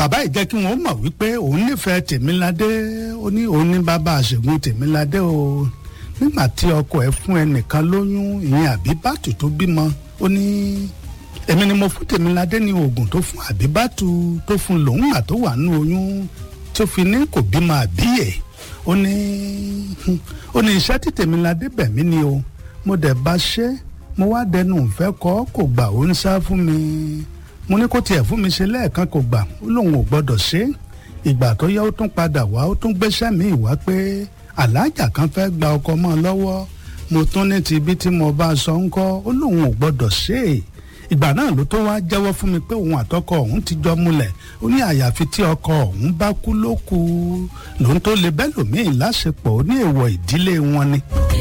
bàbá yìí jẹ́ kí wọ́n mọ̀ wípé òun nífẹ̀ẹ́ tèmíládé ó ní òun ní bàbá àṣègùn tèmíládé o nígbà tí ọkọ ẹ̀ fún ẹnìkan lóyún ìyẹn àbíbátù tó bímọ ó ní èmi ni mo fún tèmíládé ní oògùn tó fún àbíbátù tó fún lòun mà tó wà nínú oyún tó fi ní kò bímọ àbíyè ó ní ó ní iṣẹ́ tí tèmíládé bẹ̀ mí ni o mo dẹ̀ bá ṣe mo wá dẹnu ìfẹ́ kọ́ kò gbà ó ń sá fún mi mo ní kó tiẹ̀ fún mi ṣe lẹ́ẹ̀kan kò gbà ó lóun ò gbọ́dọ̀ ṣe ìgbà tó yẹ ó tún padà wá ó tún gbéṣẹ́ mi wá pé aláàjà kan fẹ́ gba ọkọ mọ́ ọ lọ́wọ́ mo tún ní ti ibi tí mo bá sọ ń kọ́ ó lóun ò gbọ́dọ̀ ṣe é ìgbà náà ló tó wá jẹ́wọ́ fún mi pé òun àtọkọ òun ti jọ múlẹ̀ ó ní àyàfi tí ọkọ òun bá kú ló kù lòun tó lè bẹ́lòmíì láṣepọ̀ ó ní èèwọ̀ ìdílé wọn ni.